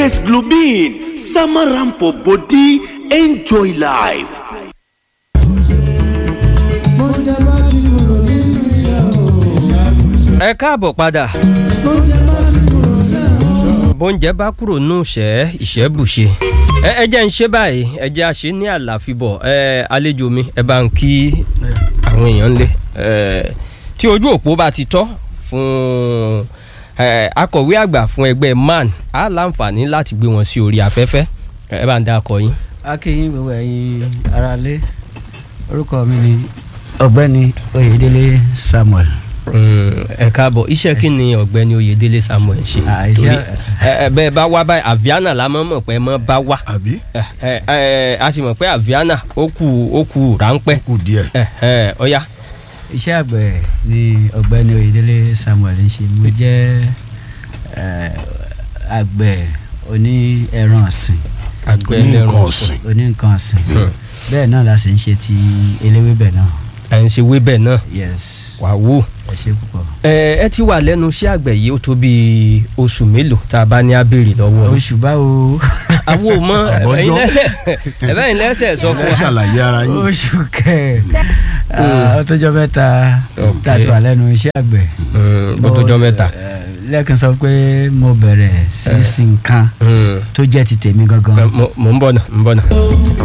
Desglobin, Samaram for body, enjoy life. ẹ káàbọ̀ padà bóúnjẹ bá kúrò nù ṣẹ́ ìṣẹ́ bùṣe ẹ ẹ jẹ́ ń ṣe báyìí ẹ jẹ́ àṣẹ ní àlàfíbọ̀ ẹ àlejò mi ẹ bá ń kí àwọn èèyàn lé ẹ tí ojú òpó bá ti tọ́ fún ẹ akọ̀wé àgbà fún ẹgbẹ́ man á láǹfààní láti gbé wọn sí orí afẹ́fẹ́ ẹ bá ń dá akọ yín. akínyìn gbogbo ẹ̀yin aráalé orúkọ mi ni ọ̀gbẹ́ni oyèdélé samuel. ẹ káàbọ̀ iṣẹ́ kí ni ọ̀gbẹ́ni oyèdélé samuel ṣe Ah, iṣẹ́- torí ẹ ẹ bẹ́ẹ̀ bá wá báyìí aviana la mọ̀ mọ̀ pé ẹ mọ̀ bá wá àbí ẹ ẹ ẹ a sì mọ̀ pé aviana ó kù ó kù ráńpẹ́ kù díẹ̀. ẹ ẹ ọ̀ya iṣẹ́ àgbẹ̀ ni ọ̀gbẹ́ni oyèdélé samuel ń ṣe mo jẹ́ eh, àgbẹ̀ oní ẹran ọ̀sìn àgbẹ̀ Ní ẹlẹ́ran nǹkan ọ̀sìn ọ̀sìn. oní nǹkan ọ̀sìn Hmm. bẹ́ẹ̀ náà la sì ń ṣe ti eléwébẹ̀ náà ẹ̀ ń ṣe wébẹ̀ náà yes wà wò. ẹ ṣe púpọ̀ ẹ ẹ ti wà lẹ́nu iṣẹ́ àgbẹ̀ yìí ó tó bí oṣù mélòó tá a bá ní abèrè lọ́wọ́ yín. oṣù báwo àwo mọ Àbọ̀jọ́. ẹ̀yin lẹ́sẹ̀ ẹ̀bẹ́yìn lẹ́sẹ̀ sọ fún ẹ wa. ṣàlàyé ara yín. oṣù kẹ ó tọjọ́ mẹ́ta Ok. tá a ti wà lẹ́nu iṣẹ́ àgbẹ̀ Mm, ó tó jọ mẹ́ta. Eh, lẹ́ẹ̀kan sọ pé mo bẹ̀rẹ̀ sí sin nǹkan Mm. tó jẹ́ ti tèmi gangan Mo- mo ń bọ̀ náà ń bọ̀ náà.